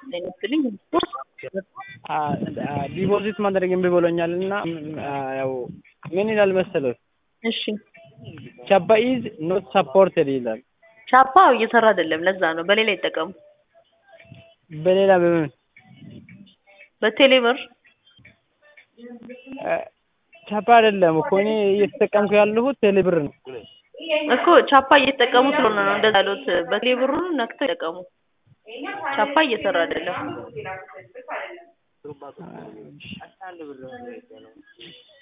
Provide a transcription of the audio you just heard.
ይመስልኝ ዲፖዚት ማድረግ እምቢ ብሎኛል እና ያው ምን ይላል መሰለው እሺ ቻፓ ኢዝ ኖት ሰፖርትድ ይላል። ቻፓ እየሰራ አይደለም። ለዛ ነው በሌላ ይጠቀሙ። በሌላ በምን በቴሌብር ቻፓ አይደለም እኮ እኔ እየተጠቀምኩ ያለሁት ቴሌብር ነው። እኮ ቻፓ እየተጠቀሙ ስለሆነ ነው እንደዛ ያሉት። በቴሌብሩን ነክተው ይጠቀሙ። ቻፓ እየሰራ አይደለም።